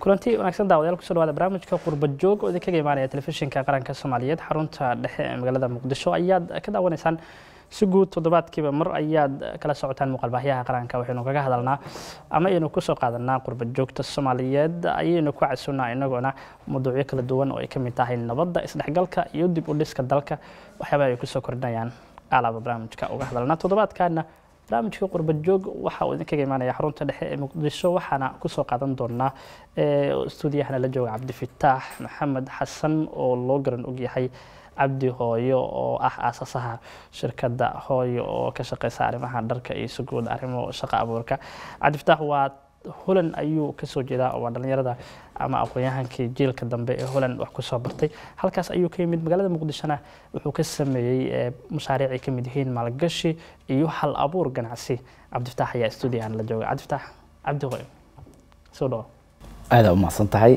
kulanti wanaagsan daawadayaal kusoo dhawaada barnaamijka qurba joog oo idinkaga imaanaya telefishinka qaranka soomaaliyeed xarunta dhexe ee magaalada muqdisho ayaad ka daawanaysaan si guud toddobaadkiiba mar ayaad kala socotaan muuqaalbaahyaha qaranka waxaynu kaga hadalnaa ama aynu kusoo qaadanaa qurba joogta soomaaliyeed ayaynu ku casunnaa inagoona mawduucyo kala duwan oo ay ka mid tahay nabadda isdhexgalka iyo dib u dhiska dalka waxyaaba ay kusoo kordhinayaan alaaba barnaamijka uga hadalnaa toddobaadkaana barnaamijka qurba joog waxa uu idinkaga imaanaya xarunta dhexe ee muqdisho waxaana kusoo qaadan doonaa stuudiyahana la jooga cabdifitaax maxamed xasan oo loo garan ogyahay cabdi hooyo oo ah aasasaha shirkadda hooyo oo ka shaqeysa arrimaha dharka iyo suguud arrimo shaqo abuurka cabdifitaax waa holand ayuu kasoo jeedaa waa dhalinyarada ama aqoon-yahankii jiilka dambe ee holand wax kusoo bartay halkaas ayuu ka yimid magaalada muqdishona wuxuu ka sameeyey mashaariic ay ka mid yihiin maalgashi iyo hal abuur ganacsi cabdifitaax ayaa stuudiyahan la jooga cabdifitaax cabdi hooyo soo dhawo aada u mahadsan tahay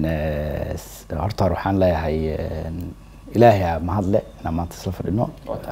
horta hore waxaan leeyahay ilaahay mahadle inaan maanta isla fadhino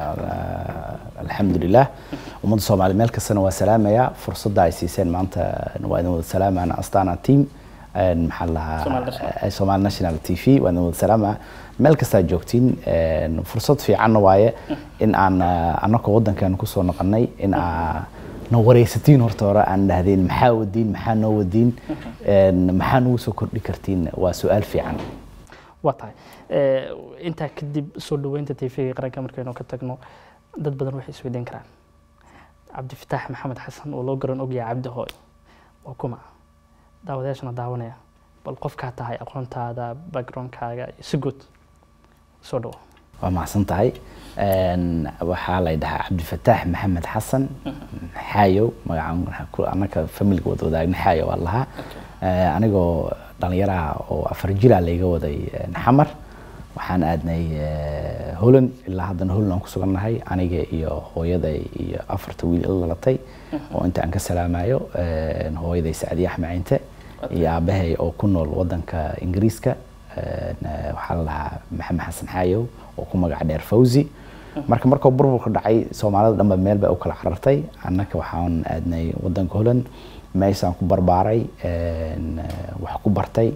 alxamdulilah ummadda soomaaliya meel kastana waa salaamaya fursadda ay siiseen maanta waa idin wada salaamayana astana team maxaa lahaa somaali national t v waa idin wada salaamaya meel kastaa joogtiin fursad fiicanna waaye in aan annaka waddankeena kusoo noqonay in aa na wareysatiin horta hore aan dhahdeen maxaa wadiin maxaa noo wadiin maxaa nagu soo kordhi kartiin waa su-aal fiican waa tahay intaa kadib soo dhaweynta tvga qaranka markaynu ka tagno dad badan waxay isweydiin karaan cabdifitaax maxamed xasan oo loo garan ogyahay cabdi hooy waa kuma daawadayaashana daawanaya bal qofkaa tahay aqoontaada backgroundkaaga iyo si guud soo dhawo waa mahadsan tahay waxaa lay dhahaa cabdifataax maxamed xasan xaayow magaca annaka familiga wada wadaagna xaayo waa lahaa anigoo dhalinyaraha oo afar jira layga waday xamar waxaan aadnay holand ilaa haddana holand aan ku sugannahay aniga iyo hooyaday iyo afarta wiil ila dhalatay oo inta aan ka salaamayo hooyaday sacdiye axmaciinte iyo aabahay oo ku nool wadanka ingiriiska waxaa la dhahaa maxamed xasan xaayow oo ku magac dheer fawzi marka markuu burburka dhacay soomaalida dhanba meel bay u kala carartay annaka waxaan aadnay wadanka holland meeshaan ku barbaaray wax ku bartay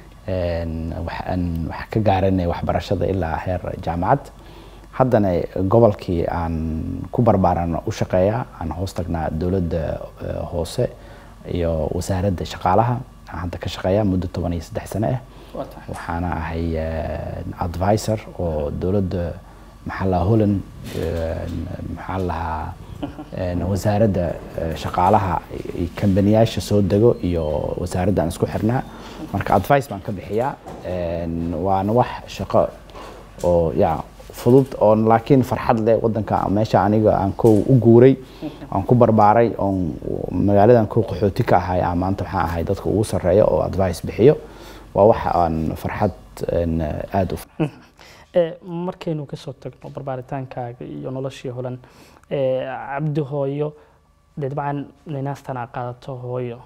waxaan wax ka gaaranay waxbarashada ilaa heer jaamacad haddana gobolkii aan ku barbaaran u shaqeeya aan hoos tagnaa dowladda hoose iyo wasaaradda shaqaalaha aan hadda ka shaqeeya muddo toban iyo saddex sano ah waxaana ahay advisor oo dowladda maxaa lahaa holland maxaa lahaa wasaaradda shaqaalaha kambaniyaasha soo dego iyo wasaaradda aan isku xirnaa marka advice baan ka bixiyaa waana wax shaqo oo ya fudud oo laakiin farxad leh wadanka meesha aniga aan kow u guuray aan ku barbaaray oon magaaladan kow qaxooti ka ahay aan maanta waxaan ahay dadka ugu sarreeya oo advice bixiyo waa wax aan farxad aada u markaynu kasoo tagno barbaaritaankaaga iyo noloshii holan cabdi hooyo dee dabcan ninaastan aa qaadato hooyo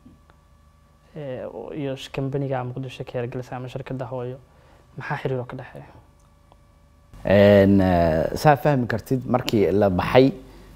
iyo kambaniga muqdisho ka hergelisa ama shirkadda hooyo maxaa xiriir oo ka dhexeeya saa fahmi kartid markii la baxay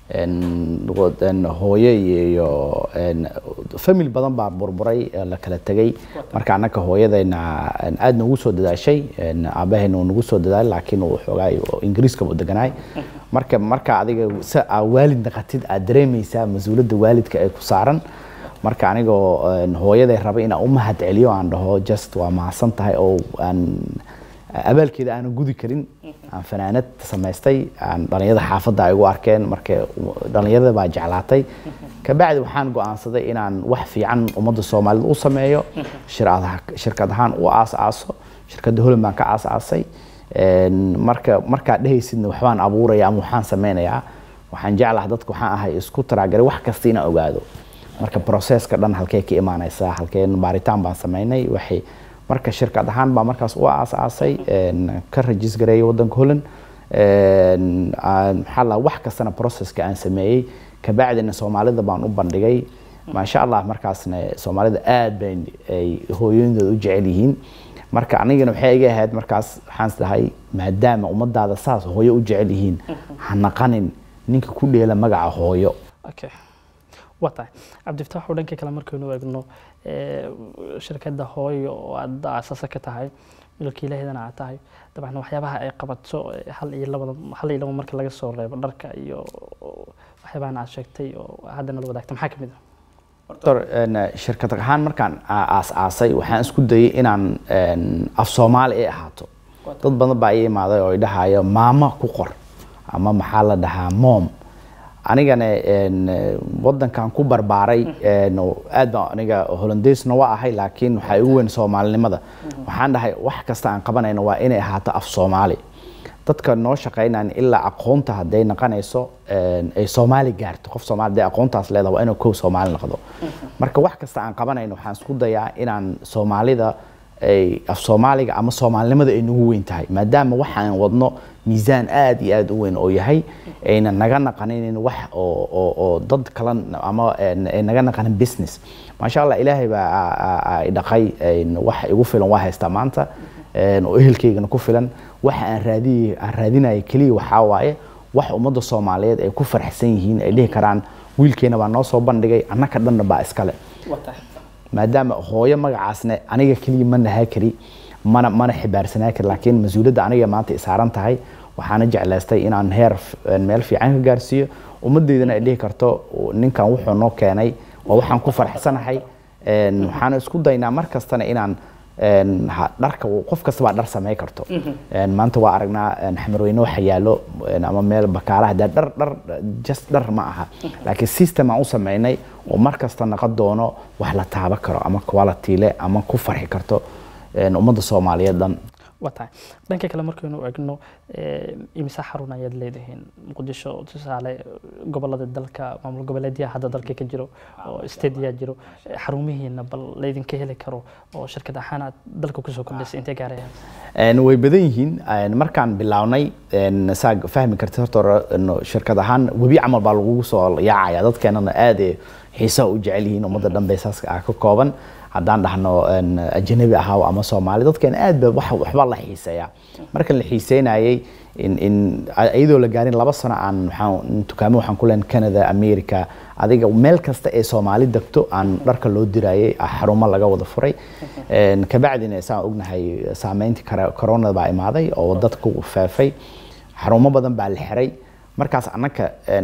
hooyo iyo famil badan baa burburay la kala tegay marka annaka hooyadayna aad nagu soo dadaashay aabahayna uu nagu soo dadaalay laakiin uu xoogaa ingiriiska u deganaay marka marka adiga si aa waalid naqatid aad dareemaysaa mas-uuliyadda waalidka ee ku saaran marka anigoo hooyaday raba inaan u mahad celiyo aan dhaho just waa mahadsan tahay oo aan abaalkeeda aanan gudi karin aan fanaanad samaystay aan dhalinyarada xaafadda ay igu arkeen marka dhalinyarada baa jeclaatay kabacdi waxaan go-aansaday inaan wax fiican ummadda soomaalida u sameeyo shirkad ahaan u aas-aaso shirkadda holand baan ka aas-aasay marka markaad dhehaysidna waxbaan abuuraya ama waxaan sameynayaa waxaan jeclaha dadka waxaan ahay isku taraagalay wax kasta inaan ogaado marka processka dhan halkee ka imaanaysaa halkeen baaritaan baan sameynay waxay marka shirkad ahaan baa markaas u aas-aasay ka rajis gareeyay wadanka holland maxaa la wax kastana processka aan sameeyey kabacdina soomaalida baan u bandhigay maasha allah markaasna soomaalida aad bay ay hooyooyinkooda u jecel yihiin marka anigana waxay iga ahayd markaas waxaan dhahay maadaama ummadaada saas hooyo u jecel yihiin ha naqanin ninka ku dheela magaca hooyo waa tahay cabdifitaax oo dhanka kale markaynu eegno shirkadda hooyo oo aad aasasa ka tahay milkiilahedana aad tahay dabcan waxyaabaha ay qabato hal iyo labada hal iyo laba marka laga soo reebo dharka iyo waxyaabahan aad sheegtay oo haddana la wadaagta maxaa kamid ah doctor shirkad ahaan markaan aas-aasay waxaan isku dayay inaan af soomaali ay ahaato dad badan baa ii imaaday oo idhahayo maamo ku qor ama maxaa la dhahaa mom anigana wadankan ku barbaaray aad baan aniga holandeysna waa ahay laakiin waxaa igu weyn soomaalinimada waxaan dhahay wax kasta aan qabanayno waa inay ahaato af soomaali dadka noo shaqaynayan ilaa aqoonta hadday naqanayso ay soomaali gaarto qof soomaali hadday aqoontaas leedahay waa inuu kow soomaali noqdo marka wax kasta aan qabanayno waxaan isku dayaa inaan soomaalida ay af soomaaliga ama soomaalinimada ay nagu weyn tahay maadaama waxaan wadno miisaan aad iyo aad u weyn oo yahay ayna naga naqanin wax oo dad kala ama ay naga naqanin business maasha allah ilaahay baa dhaqay wax igu filan waa haystaa maanta oo ehelkaygana ku filan waxa aan raadiy aan raadinaya keliya waxaa waaye wax ummadda soomaaliyeed ay ku faraxsan yihiin ay dhihi karaan wiilkeena baa noo soo bandhigay annaka dhanna baa iskale maadaama hooyo magacaasna aniga keliya ma nahaa kari mana mana xibaarsanaa kari laakiin mas-uuliyadda aniga maanta isaaran tahay waxaana jeclaystay inaan heer meel fiican ka gaarsiiyo ummaddeydana ay dhihi karto ninkan wuxuu noo keenay waa waxaan ku faraxsanahay waxaana isku daynaa mar kastana inaan dharka qof kasta baa dhar samey karto maanta waa aragnaa xamarweyne waxa yaalo ama meel bakaalaha dee dhar dhar just dhar ma aha laakiin system aan u sameynay oo mar kasta naqon doono wax la taaba karo ama quality le ama ku farxi karto ummadda soomaaliyeed dhan waa tahay dhanka kale markaynu egno imisa xarun ayaad leedihiin muqdisho tusaale gobolada dalka maamul goboleedyaha hadda dalka ka jiro oo stadia jiro xarumihiina bal laydinka heli karo oo shirkad ahaan aad dalka kusoo kordhisay intee gaarayaan way badan yihiin markaan bilownay saa fahmi kartid horta shirkad ahaan webi camal baa lagugu soo yaacaya dadkeenana aad xiisaha u jecel yihiin ummadda dhan bay saas ka kooban haddaan dhahno ajanabi ahaa ama soomaali dadkeen aad ba wax waxbaa la xiiseeyaa marka la xiiseynayay iyadoo la gaarin laba sano aan waxaan dukaamo waxaan ku leen canada america adiga meel kasta ee soomaali degto aan dharka loo dirayay xarumo laga wada furay kabacdina saan ognahay saameyntii corona baa imaaday oo dadku faafay xarumo badan baa la xiray markaas annaka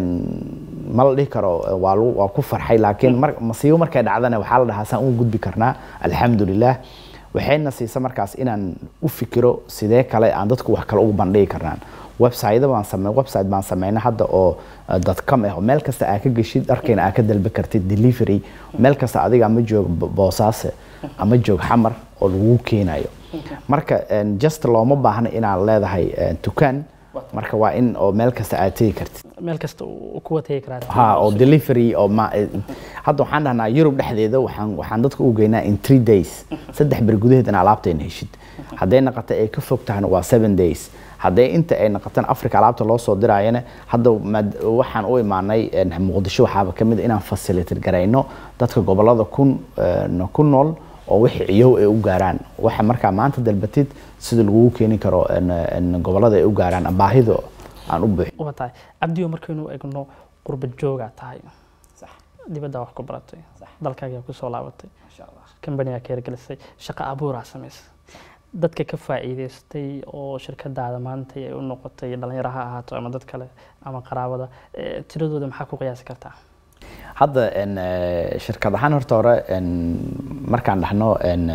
ma la dhihi karo waa ku farxay laakiin masiibo markay dhacdana waxaa la dhahaa saan ugu gudbi karnaa alxamdulilah waxayna siisa markaas inaan u fikiro sidee kale aan dadku wax kale ugu bandhigi karnaan website baan samey website baan sameynay hadda oo dadcom ah meel kasta aa ka geshid dharkayna aa ka dalba kartid delivery meel kasta adiga ama joog boosaase ama joog xamar oo lagu keenayo marka just looma baahna inaad leedahay dukaan marka waa in oo meel kasta aad tegi kartid meel kasta kuwa tegi karaa ha oo delivery oo ma hadda waxaan dhahnaa yurub dhexdeeda waxaan waxaan dadka u geynaa in three days saddex beri gudaheed in alaabtayna heshid hadday naqata ay ka fog tahana waa seven days hadday inta ay naqataan africa alaabta loo soo diraayana hadda waxaan u imaanay muqdisho waxaaba ka mid inaan facilitate garayno dadka gobolada kun ku nool oo wixii ciyow ay u gaaraan waxa markaa maanta dalbatid sida lagugu keeni karo gobolada ay u gaaraan baahida aan u buuxin waa tahay cabdiyo markaynu egno qurba joogaa tahay dibaddaa wax ku baratay dalkaagaa kusoo laabatay kambanigaa ka hirgelisay shaqo abuuraa samaysay dadka ka faa'iidaystay oo shirkadaada maanta ay u noqotay dhalinyaro ha ahaato ama dad kale ama qaraabada tiradooda maxaa ku qiyaasi kartaa hadda shirkad ahaan horta hore markaan dhahno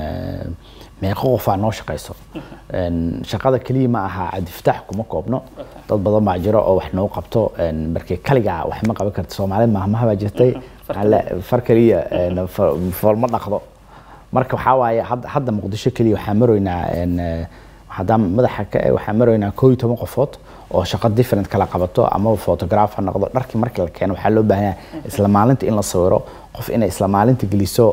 meeqo qofaa noo shaqayso shaqada keliya ma aha cabdifataax kuma koobno dad badan baa jiro oo wax noo qabto markii kaligaa wax ma qaban karta soomaaliyed mahmaha baa jirtay far keliya foolma dhaqdo marka waxaa waaye hadda muqdisho keliya waxaan maroynaa haddaan madaxa ka waxaan maroynaa koo iyo toban qofood oo shaqo different kala qabato ama photograph ha noqdo dharkii markii la keeno waxaa loo baahan yahay isla maalinta in la sawiro qof inay isla maalinta geliso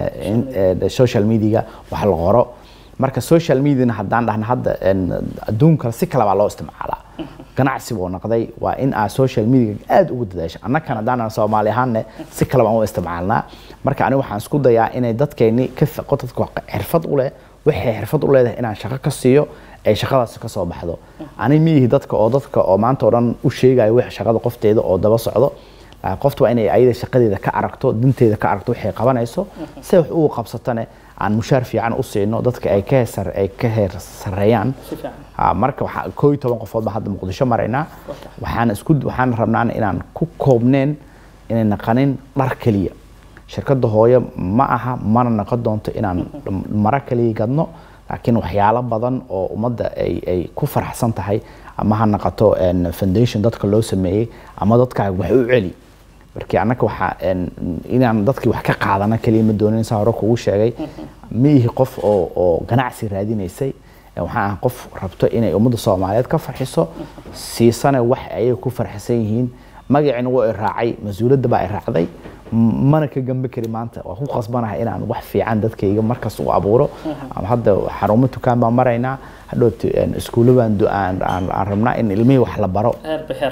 social media wax la qoro marka social mediana haddaan dhahna hadda adduunka si kale baa loo isticmaalaa ganacsi buu noqday waa in aa social media aad ugu dadaasho annakan haddaan soomaali ahaanne si kale baan u isticmaalnaa marka aniga waxaan isku dayaa inay dadkeenni ka dadka xirfad u leh waxay xirfad u leedahay inaan shaqo ka siiyo ay shaqadaasi ka soo baxdo ani miyihi dadka oo dadka oo maanta oo dhan u sheegayo wix shaqada qofteeda oo daba socdo laakiin qoftu waa inay ayada shaqadeeda ka aragto danteeda ka aragto waxay qabanayso si wax ugu qabsatane aan mushaar fiican u siino dadka ay ka heer ay ka heer sareeyaan si fiican Ha, marka waxaa koo iyo toban qofood baan hadda muqdisho maraynaa waxaan isku waxaan rabnaa inaan ku koobneen inay naqanin dhar keliya shirkadda hooyo ma aha mana naqon doonto inaan maro kaliya gadno laakiin waxyaalo badan oo ummadda ay ay ku faraxsan tahay ama ha naqato een, foundation dadka loo sameeyey ama dadka wax u celi markii annaka waxaa een, inaan dadkii wax ka qaadana keliya ma doonin saa hore kugu sheegay ma ihi qof oo oo ganacsi raadinaysay Ee, waxaan ahay qof rabto inay ummadda soomaaliyeed ka farxiso siisana wax ayaga ku farxisan yihiin magacina waa i raacay mas-uuliyadda baa i raacday M- mana ka gambe kari maanta waa ku qasbanahay inaan wax fiican dadkayga markas u abuuro ama hadda xarumo dukaan baan maraynaa hadhoot iskuulo baan du- aan aan- aan rabnaa in ilmihii wax la baro heer bixeer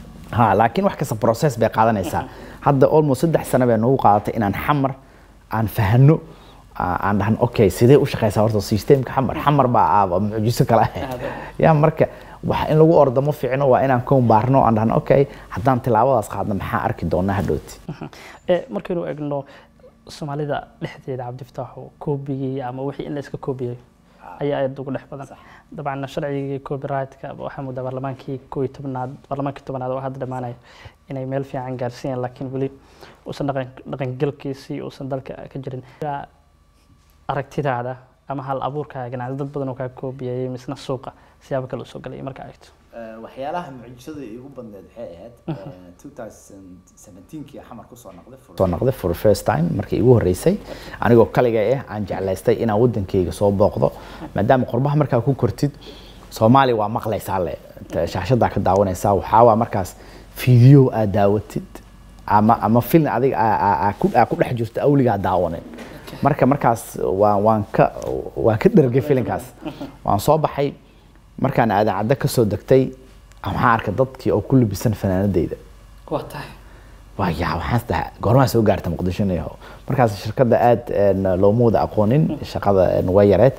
ha laakiin wax kasta process bay qaadanaysaa hadda almost saddex sano bay nagu qaadatay inaan xamar aan fahano aa- aan dhahan okay sidee u shaqeysaa horta systemka xamar xamar baa aaba mucjiso kale ah ya marka wax in lagu ordo ma fiicno waa inaan koon baarno aan dhahan okay haddaan tilaabadaas qaadno maxaa arki doonaa hadhooti Eh, markaynu eegno soomaalida dhexdeeda cabdifataaxo koobigii ama wixii in la iska koobiyey ayaa aad ugu dhex badan dabcan sharcigii copyrightka waxaa muddaa baarlamaankii koo iyo tobnaad baarlamaankii tobnaad oo hadda dhammaanaya inay meel fiican gaarsiiyeen laakiin weli uusan dhaqan dhaqangelkiisii uusan dalka ka jirin Yaa aragtidaada ama hal abuurkaaga ganacsi dad badan oo kaa koobiyayay misna suuqa siyaabo kale usoo galay marka eegto waxyaalaha mucjisada igu badneed waxay ahayd 2017kii xamar kusoo noqday soo noqday for the first time markii igu horeysay anigoo kaliga ah aan jeclaystay inaan wadankayga soo booqdo maadaama qurbaha markaa ku kortid soomaaliya waa maqlaysaa le shaashadaa ka daawanaysaa waxaa waa markaas video aad daawatid ama ama film adiga aa- aa- aa ku- aa ku dhex jirto awligaa daawanin marka markaas waan waan ka waan ka dhergay filinkaas waan soo baxay markaan aadan caddo ka soo degtay waxaan arkay dadkii oo ku labisan fanaanadayda waa tahay waa yaa waxaan saddex goormaa soo gaarta muqdisho niyahow markaas shirkadda aad een, looma wada aqoonin shaqada een, way yareed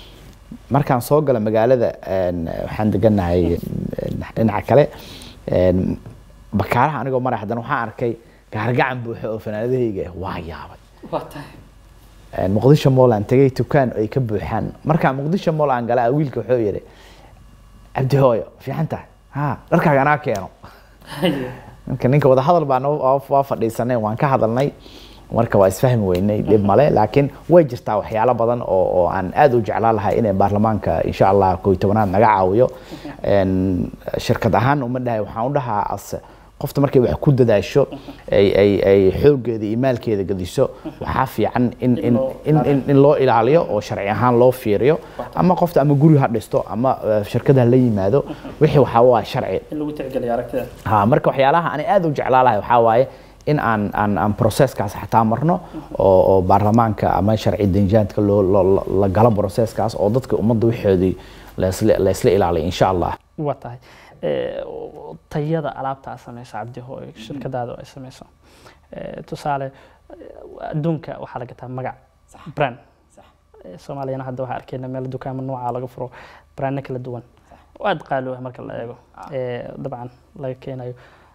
markaan soo gala magaalada een, waxaan deganahay een, dhinaca kale een, bakaaraha anigoo maray haddana waxaan arkay gaargacan buuxa oo fanaanadahayga ah waa yaabay waa tahay Een, muqdisho mall aan tegay dukaan ay ka buuxaan markaan muqdisho mall aan galaa wiilka wuxuu yidhi cabdi hooyo fiican tahay ha dharkaaga anaa keeno marka ninka wada hadal baan waa fadhiisanay waan ka hadalnay marka waa isfahmi weynay dhib male laakiin way jirtaa waxyaalo badan oo oo aan aad u jeclaan lahay inay baarlamaanka insha allah koo iyo tobanaad naga caawiyo Een, shirkad ahaan uma dhahay waxaan u dhahaa as qofta markay wax ku dadaasho ay ay ay xooggeeda iyo maalkeeda gadiso waxaa fiican in in in in, in loo ilaaliyo oo sharci ahaan loo fiiriyo ama qofta ama guri ha dhisto ama eh, shirkad ha la yimaado wixii waxaa waa sharci in lagu tixgeliyo aragtida ha marka waxyaalaha ani aad u jeclaa lahay waxaa waaye in aan aan aan processkaas xataa marno oo oo baarlamaanka ama sharci denjaadka loo loo- la galo processkaas oo dadka ummadda waxoodii laisla laisla ilaaliyo insha allah waa tahay Eh, tayada alaabta aad samayso cabdi hooy shirkadaada ay samayso Eh, tusaale eh, adduunka waxaa la gataa magac brand Eh, soomaaliyana hadda waxaa arkeyna meel dukaamo nooca laga furo brandna kala duwan oo aad qaali u ah marka la eego Eh, dabcan laga keenayo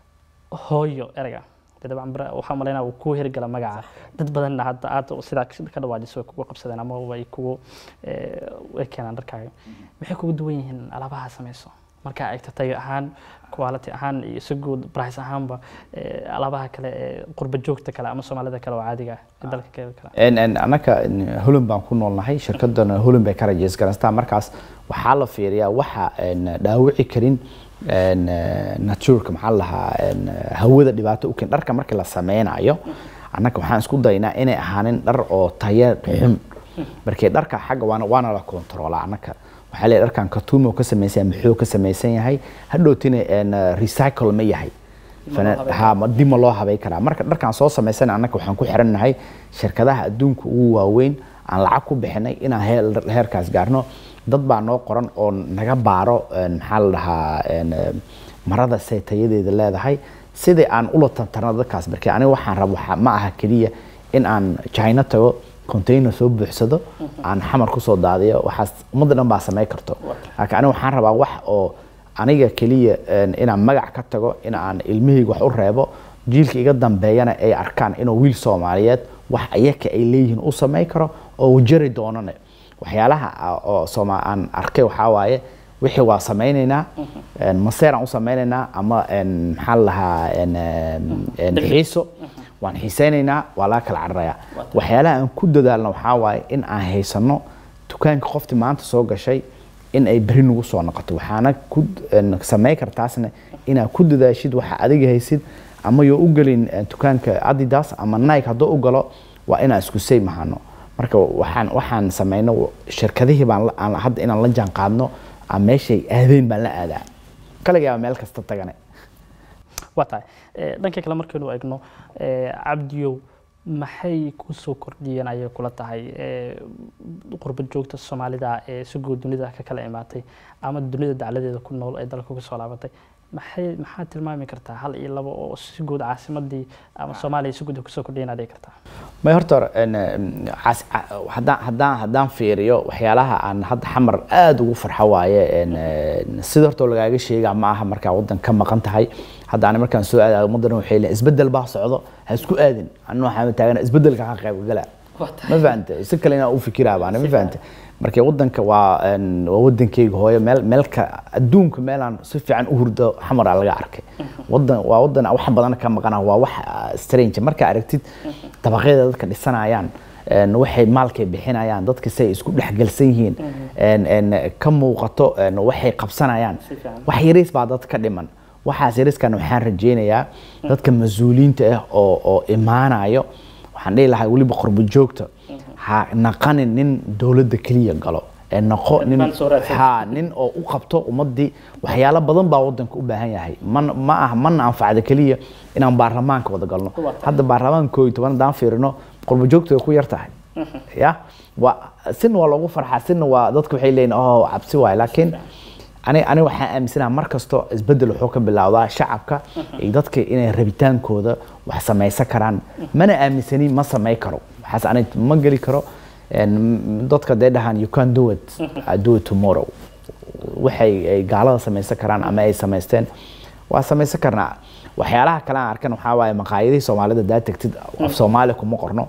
hooyo ereyga dee dabcan bra- waxaa malaynaa uu kuu hirgala magaca dad badanna hadda aad sidaa ka dhawaajiso way kugu qabsadeen ama way kugu eh, way keenaan dharkaaga maxay kugu duwan yihiin alaabaha samayso markaa eegto tayo ahaan quality ahaan iyo si guud price ahaanba eh, alaabaha kale ee qurba joogta kale ama soomaalida kale oo caadiga ah ee dalka kale kale En- en annaka holland baan ku noolnahay shirkadana holland bay ka rajeys garanstaa markaas waxaa la fiiriyaa waxa en, dhaawici karin en, eh, natureka maxaa la dhahaa en, eh, hawada dhibaato u keen dharka markii la sameynayo annaka waxaan isku daynaa inay ahaanin dhar oo tayo xun markii dharka xagga waana waana la kontroolaa annaka waxaa leeyahay dharkan katuumo ka samaysan yahay muxuu ka samaysan yahay hadhowtina en, eh, recycle ma yahay Fana- ha ma dib ma loo habay karaa marka dharkaan soo samaysan annaka waxaan ku xirannahay shirkadaha adduunka ugu waaweyn aan lacag ku bixinay inaan heer- heerkaas gaarno dad baa noo qoran oo naga baaro een, maxaa la dhahaa een, eh, marada say tayadeeda leedahay sidii aan ula tartarno dadkaas markii aniga waxaan rabo waxa- ma aha keliya in aan china tago container soo buuxsado aan xamar kusoo daadiyo waxaas ummadda dhan baa samay karto laakiin aniga waxaan rabaa wax oo aniga keliya een, inaan magac ka tago in aan ilmahayga wax u reebo jiilka iga dambeeyana ay arkaan inuu wiil soomaaliyeed wax ayaka ay leeyihiin u samayn karo oo uu jari doonane waxyaalaha a- oo sooma aan arkay waxaa waaye wixii waa samaynaynaa een, maseeraan u samaynaynaa ama een, maxaa la lahaa een, een, een, xiiso waan xiisaynaynaa waa laga kala cararayaa waxyaalaha aan ku dadaalno waxaa waaye in aan haysano dukaanka qoftii maanta soo gashay in ay beri nagu soo noqoto waxaana ku een, samayn kartaasna inaad ku dadaashid waxa adiga haysid ama yoo u gelin een, dukaanka adidas ama nike hadduu u galo waa inaan isku say mahano marka waxaan waxaan samayno shirkadihii baan la- aan hadda inaan la jaan qaadno aan meeshay aadeen baan la aadaa kaligaa meel kasta tagane waa tahay Eh, dhanka kale markaynu eegno eh, cabdiyow maxay ku soo kordhiyeen ayay kula tahay eh, qurba joogta soomaalida ee si guud dunida ka kala imaatay ama dunida dacladeeda ku nool ee dalka ku soo laabatay maxay maxaa tilmaami kartaa hal iyo labo oo si guud caasimadii ama soomaaliya si guud ay kusoo kordhiyeen adhigi kartaa may horta hore, een, een, caas- ca- haddaan haddaan haddaan fiiriyo waxyaalaha aan hadda xamar aada ugu farxo waaye een, een, sida horta lagaaga sheega ma aha markaa waddan ka maqan tahay hadda ani markaan soo aadayo ummaddan waxay leeyihin isbeddel baa socdo ha isku aadin anu waxaan taagana isbeddelka ka qayb gala ma fahante si kale inaan u fikiraa baana ma fahante marka waddanka waa een, waa waddankeyga hooyo meel meelka adduunka meelaan si fiican u hurdo xamara laga arkay waddan waa waddan wax badan ka maqana waa wax ah, strange markaa aragtid dabaqyada dadka dhisanayaan een, waxay maalkay bixinayaan dadka say isku dhexgelsan yihiin een, een, ka muuqato een, waxay qabsanayaan Si fiican. wax yariis baa dad ka dhiman waxaas yariiskan waxaan rajaynayaa dadka mas-uuliyiinta ah oo oo imaanayo waxaan dhihi lahaa weliba qurbo joogta ha naqanin nin dowladda keliya galo ee noqo nin Maal soo raadsan. ha nin oo u qabto ummadii waxyaalo badan baa wadanka u baahan yahay man ma ah mana anfacda keliya inaan baarlamaanka wada galno Waa tahay. hadda baarlamaanka koob iyo toban haddaan fiirino qurbo joogta way ku yar tahay ya waa sina waa loogu farxaa sina waa dadka waxay leeyihin oh cabsi waay laakiin ani ani waxaan aaminsanaha mar kasto isbedel wuxuu ka bilowdaa shacabka iyo dadka inay rabitaankooda wax samaysan karaan mana aaminsani ma samay karo waxaas ani ma geli karo En, dadka dee dhahaan you can do it I do it tomorrow waxay ay gaalada samaysan karaan ama ay samaysteen waa samaysan karnaa waxyaalaha kale aan arkan waxaa waaye maqaayadihii soomaalida daa tegtid af soomaali kuma qorno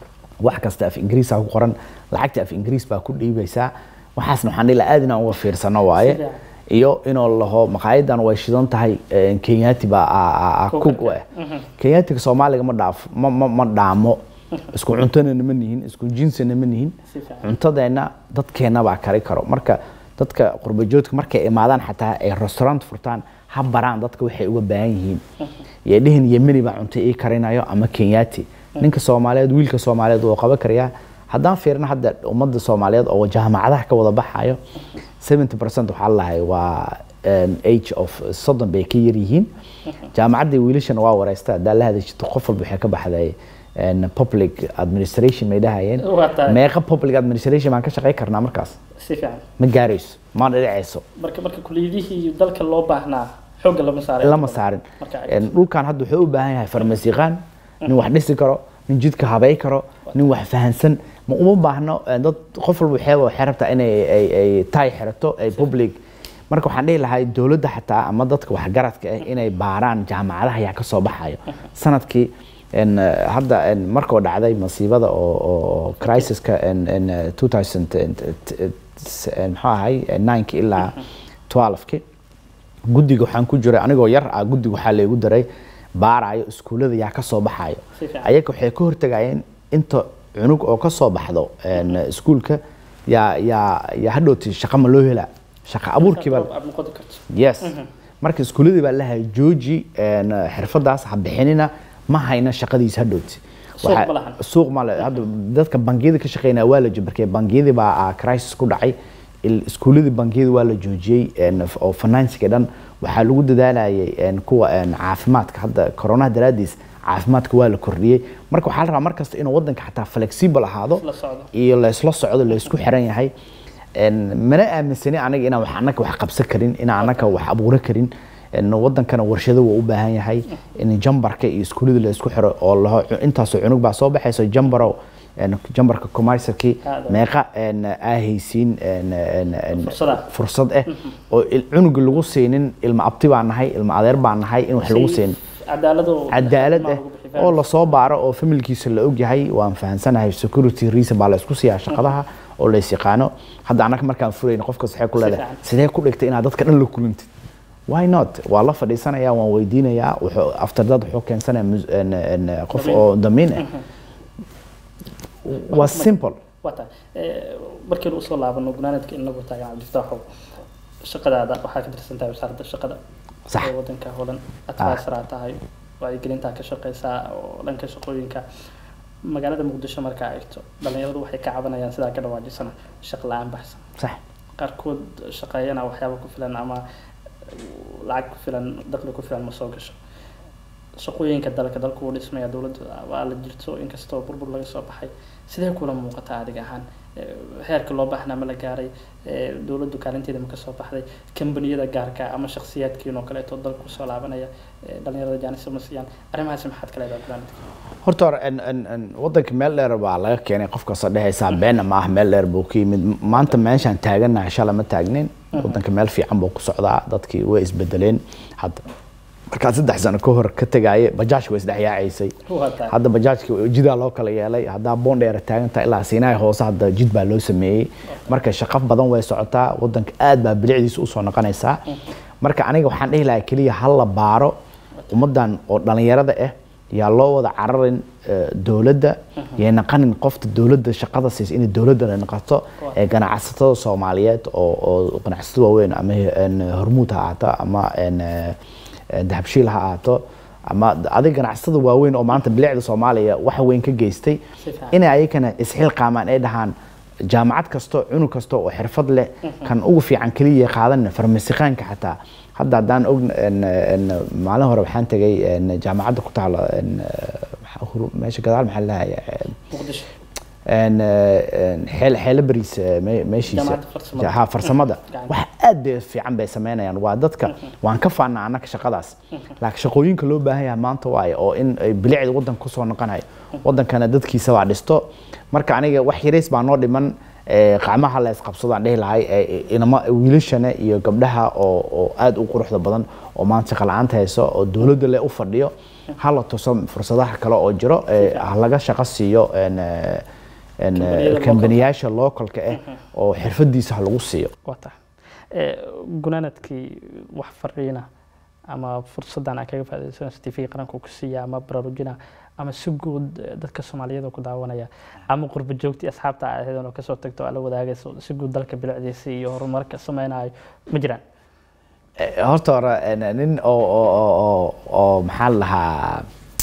wax kasta af ingiriis ku qoran lacagta af ingiriis baa ku dhiibaysaa waxaasna waxaan dhihi lahaa aad inaan uga fiirsano waaye Sida? iyo inuu laho maqaayadan way shidan tahay eh, kenyaati baa a- a- a- cook u ah kenyaatiga soomaaliga ma dhaaf ma ma ma dhaamo isku cuntona ma nihin isku jinsina ma nihin Si fiican. cuntadeena dadkeena baa kari karo marka dadka qurbajoodka markay imaadaan xataa ay restaurant furtaan ha baraan dadka waxay uga baahan yihiin iyo dhihin yemeni baa cunto ii karinayo ama kenyaati ninka soomaaliyeed wiilka soomaaliyeed wuu qaban karayaa haddaan fiirno hadda ummadda soomaaliyeed oo jaamacadaha ka wada baxayo 70 percent waxaa lahay waa um, age of soddon bay ka yar yihiin jaamacaddii wiilashana waa wareystaa haddaa la hadashito qof walba waxay ka baxday en, public administration may dhahayeen Waa tahay. meeqa public administration baan ka shaqey karnaa markaas si fiican ma gaarayso ma dhicayso marka marka kuliyadihii dalka loo baahnaa xoogga lama saaray lama saarin Marka ay- En, dhulkan hadda wuxuu u baahan yahay farmasiiqaan nin wax dhisi karo nin jidka habay karo nin wax fahansan ma uma baahno en, dad qof walba waxeeba waxay rabtaa inay ay, ay taay xirato ay public marka waxaan dhihi lahaa dowladda xataa ama dadka waxgaradka ah inay baaraan jaamacadaha ayaa ka soo baxayo sanadkii en, eh, hadda en, markuu dhacday masiibada oo oo crisiska en, en, eh, 2000 en, eh, en, muxuu ahay 9 ilaa 12 guddiga waxaan ku jiray anigoo yar ah guddiga waxaa laygu daray baarayo iskuullada yaa ka soo baxayo Si fiican. ayaga waxay ka hortagayeen inta cunug oo ka soo baxdo en, iskuulka yaa yaa yaa hadhowti shaqa ma loo helaa shaqa abuurkii baa aad noqon karto yes marka iskuuladii baa lahay jooji en, xirfadaas ha bixinina ma hayna shaqadiisa hadhowti Suuq Waxaa- ma lahan. suuq ma le hadda dadka bangiyada ka shaqeynaya waa la markay bangiyadii baa ah, crisis ku dhacay il- iskuuladii bangiyada waa la joojiyey en, f- oo financiga dhan waxaa lagu dadaalayay en, kuwa en, caafimaadka hadda koronaha daraadiis caafimaadka waa la kordhiyey marka waxaa la rabaa markasta inuu wadanka xataa flexible ahaado La socdo. iyo laysla socdo laysku xiran yahay En, mana aaminsani aniga inaan wax anaka wax qabsan karin inaan anaka wax abuuran karin En, wadankana warshado waa u baahan yahay in jambarka iyo iskuullada la isku xiro oo laho intaasoo cunug baa soo baxayso jambaro en, jambarka commercialkii Aad. meeqa en, aa haysiin en, en, en, Fursada. fursad ah oo il- cunuga lagu siinin ilma abti baa nahay ilma adeer baa nahay in wax lagu siin cadaalad oo cadaalad ilmaha ah lagu bixiyo oo lasoo baaro oo familkiisa la ogyahay waan fahansanahay security reason baa la isku siiyaa shaqadaha oo la is yaqaano hadda annaga markaan furayno qofkas waxay ku Si leedahay fiican. sidee ku dhigtay inaad dadka dhan la kulantid why not waa la fadhiisanaya waan weydiinayaa wuxuu aftardad wuxuu keensanaya mus- en- en- qof Damiin. oo damiin ah waa simple waa tahay Eh, markaynu usoo laabano gunaanadka inagu taagan cabdifataaxow shaqadaada waxaa ka tirsan tahay wasaaradda shaqada Sax. ee wadanka holan advisoraa tahay wacyigelintaa ka shaqeysaa oo dhanka shaqooyinka magaalada muqdisho markaa eegto dhalinyaradu waxay ka cabanayaan sidaa ka dhawaajisana shaqo la-aan baxsan sax qaarkood shaqeeyana waxyaaba ku filan ama lacag ku filan dakhli ku filan ma soo gasho shaqooyinka dalka dalku uu dhismaya dowladda waa la jirto inkastoo burbur laga soo baxay sidee kula muuqataa adiga ahaan Eh, heerka loo baahnaa ma la gaaray Eh, dowladdu kaalinteeda ma ka soo baxday kambaniyada gaarka ama shakhsiyaadkiin oo kaleeto dalka kusoo laabanaya eh, dhalinyarada jaanisa ma siiyaan arrimahaasi maxaad ka leedahay gunaanadka horta hore en- en- en wadanka meel dheer baa laga keenay qof kasta dhehaysaa beena ma ah meel dheer buu ka yimid maanta meeshaan taaganahay shala ma taagnin wadanka meel fiican buu ku socdaa dadkii way isbedeleen hadda markaa saddex sano ka hor ka tegaaye bajaajka way isdhexyaacaysay Waa tahay. hadda bajaajka jidaa loo kala yeelay haddaa boondheera taagantaha ilaa siinaay hoose hadda jid baa loo sameeyey marka shaqo badan way socotaa wadanka aad baa bilicdiisa usoo noqonaysaa marka aniga waxaan dhihi lahaa keliya ha la baaro ummadan oo dhalinyarada ah yaa loo wada cararin eh, dowladda yay naqanin qofta dowladda shaqada siisa inay dowladda la noqoto ee ganacsatada soomaaliyeed oo oo ganacsatada waaweyn ama en, hormuud ha ahaato ama en, eh, eh, dahabshiil ha ahaato ama adig ganacsatada waaweyn oo maanta bilicda soomaaliya wax weyn ka geystay Si fiican. inay ayakana isxilqaamaan ay dhahaan jaamacad kasto cunug kasta oo xirfad leh kan ugu fiican keliya qaadan farmasiqaanka xataa hadda haddaan og maalin hore waxaan tegay en, jaamacadda ku taala en, maxaa huru- meesha gadaal maxaa lahaya muqdisho xeelo bariis eh, me- meeshiisa Jaamacadda farsamada. ha farsamada Gacan. wax aad bay fiican bay sameynayaan waa dadka waan ka faanaa annaka shaqadaas laakiin shaqooyinka loo baahan yahay maanta waaye oo in ay bilicda wadanka kusoo noqonayo wadankana dadkiisa baa dhisto marka aniga wax yarays baa noo dhiman eh, qacmaha la isqabsadaan dhihi lahay eh, inama wiilashana iyo gabdhaha oo oo aad u quruxda badan oo maanta shaqa la-aanta hayso oo dowladda le u fadhiyo hala tuso fursadaha kale oo jiro eh, ha laga shaqo siiyo en, eh, en, eh, Kambaniyada localka. kambaniyaasha localka ah oo xirfadiisa ha lagu siiyo waa tahay Eh, gunaanadkii wax fariina ama fursadan aan kaga faaidaysanayso tv qaranka uu ku siiya ama baraarujina ama si guud eh, dadka soomaaliyeed oo ku daawanaya ama qurba joogtii asxaabta aad ahayd oo kasoo tagto oo la wadaagayso si guud dalka bilicdiisa iyo horumarka sameynayo ma jiraan Eh, horta hore en, nin oo oo oo oo oo maxaa la lahaa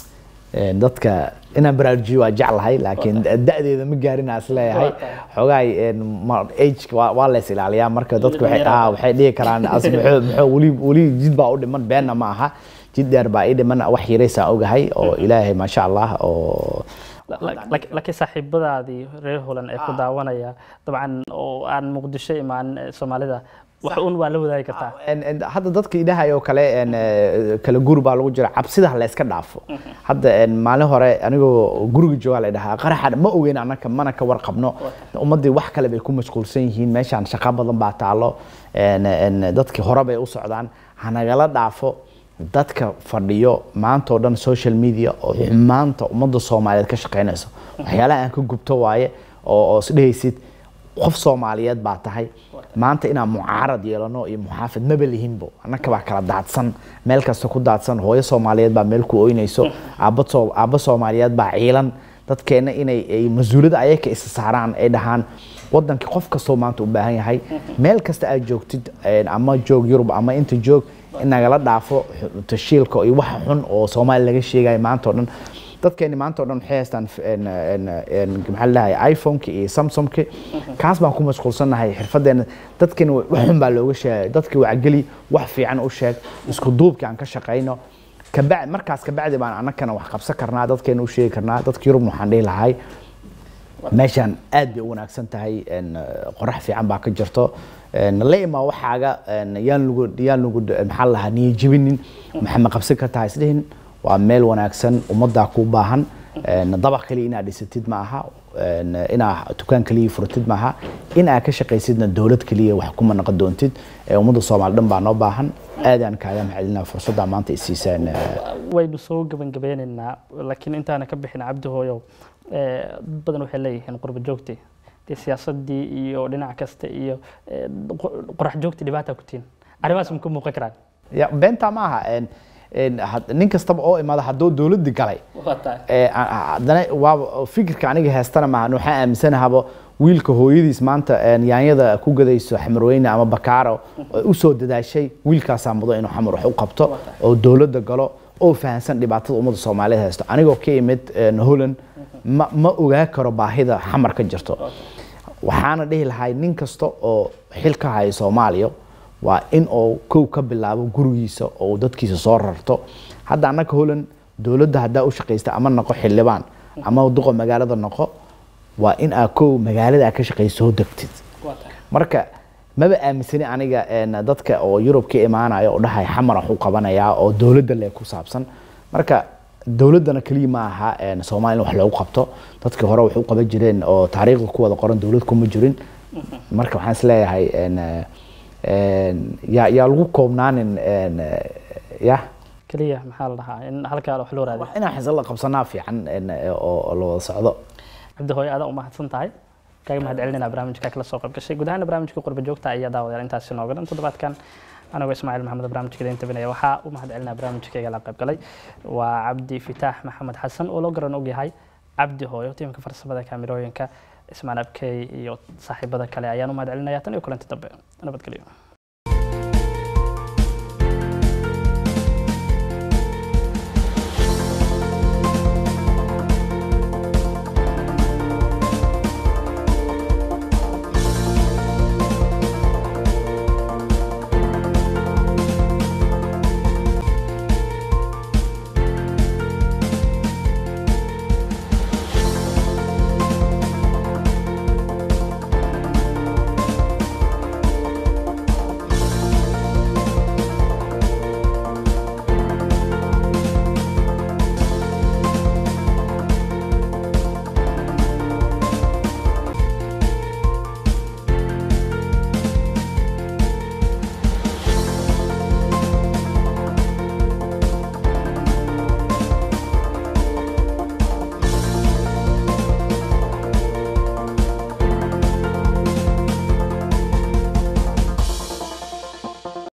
en, dadka inaan baraarujiyo waa jeclahay laakiin da-deeda ma gaarin aan isleeyahay Waa tahay. xogaay en, ma- age waa waa la is ilaaliyaa marka dadku waxay dhalinyaro ah, waxay dhihi karaan as muxuu muxuu weli weli jid baa u dhiman beenna ma aha jid dheer baa ii dhiman wax yaraysaan ogahay oo ilaahay maasha allah oo La- la- lak- laakiin saaxiibadaadii reer holan ee ku daawanaya dabcan oo aan muqdisho imaan eh, soomaalida wax un waa la wadaagi kartaa En- en, hadda dadka idhahay oo kale en, eh, kala guur baa lagu jira cabsida ha la iska dhaafo hadda en, maalin hore anigoo guriga joogaa la dhahaa qaraxa ma ogeyn anaka mana ka warqabno ummadii wax kale bay ku mashquulsan yihiin meeshaan shaqo badan baa taalo en, en, dadkii hore bay u socdaan hanagala dhaafo dadka fadhiyo maanta oo dhan social media oo xumaanta ummadda soomaaliyeed ka shaqeynayso waxyaalaha aan ka gubto waaye oo oo isdhehaysid qof soomaaliyeed baa tahay maanta inaan mucaarad yeelano iyo muxaafid maba lihinbo annaka baa kala daadsan meel kasta ku daadsan hooyo soomaaliyeed baa meel ku oynayso aabba soo aabba soomaaliyeed baa ciilan dadkeena inay ay mas-uuliyadda ayaka isa saaraan ay dhahaan wadankii qof kastoo maanta u baahan yahay meel kasta aad joogtid en, ama joog yurub ama inta joog in nagala dhaafo xu- tashiilka iyo waxa xun oo soomaaliya laga sheegayo maanta oo dhan dadkeeni maanta oo dhan waxay haystaan f- en- en- en- maxaa ladahay iphoneki iyo samsungki kaas baan ku mashquulsannahay xirfadeena dadkeeni wa- wax xun baa looga sheegay dadkii wacgeli wax fiican u sheeg isku duubkii aan ka shaqayno kabacdi markaas kabacdi baan annagana wax qabsan karnaa dadkeena u sheegi karnaa dadka yurubna waxaan dhihi lahay meeshaan aad bay u wanaagsan tahay en, eh, qorax fiican baa ka jirto En, la imaa waxaaga en, yaan lagu yaan lagu maxaa la lahaa niyajebinin maxaa ma qabsan kartaa isdhihin waa meel wanaagsan ummaddaa kuu baahan En, dabaq kaliya inaad dhisatid ma aha inaa dukaan keliya furtid maaha in aa ka shaqaysidna dowlad keliya wax kuma noqon doontid ummadda soomaali dhan baa noo baahan aadaan kaaga mahadcelinaa fursadda maanta isiisaan waynu soo gabangabeynaynaa laakiin intaana ka bixin cabdi hooyo dad badan waxay leeyihiin qurba joogti dee siyaasadii iyo dhinac kasta iyo qorax joogti dhibaata ku tihin arrimahaas ma ka muuqan karaan ya beenta ma aha nin kastaba oo imaada hadduu dowladdi galay haddana waa fikirka aniga heestana maaha waxaan aaminsanahaaba wiilka hooyadiis maanta yaanyada ku gadayso xamarweyne ama bakaaro usoo dadaashay wiilkaasaa mudo inuu xamar wax u qabto oo dowladda galo oo fahansan dhibaatada ummadda soomaaliyeed haysto anigoo ka imid holland ma ma ogaa karo baahida xamar ka jirto waxaana dhihi lahay nin kasta oo xil ka haya soomaaliya waa in uu kow ka bilaabo gurigiisa oo dadkiisa soo rarto hadda annaka holland dowladda haddaa u shaqaysta ama noqo xildhibaan ama duqa magaalada noqo waa in aa kow magaalada aa ka shaqaysa soo degtid marka maba aaminsani aniga dadka oo yurub ka imaanaya oo dhahay xamar wax u qabanayaa oo dowladda le ku saabsan marka dowladdana keliya ma aha soomaaliya in wax loogu qabto dadkii hore wax u qaban jireen oo taariikhda ku wada qoran dowlad kuma jirin marka waxaan isleeyahay yaa yaa lagu koobnaanin ya keliya maxaa la dhahaa in halkaa wax loo raadiyo inaan xisad la qabsanaa fiican oo la wada socdo cabdi hooyo adaa umahadsan tahay kaaga mahad celinayna barnaamijka kala soo qayb gashay guud ahaan barnaamijka qurba joogta ayaa daawadayaal intaasi nooga dhan toddobaadkan anigoo ismaaciil maxamed barnaamijka idin tabinaya waxaa u mahad celinaya barnaamijkayga la qayb galay waa cabdi fitaax maxamed xasan oo loo garan ogyahay cabdi hooyo tiimka farsamada kaamirooyinka ismaan abkey iyo saaxiibada kale ayaan u mahad celinaya tan iyo kulanti dambe nabadgelyo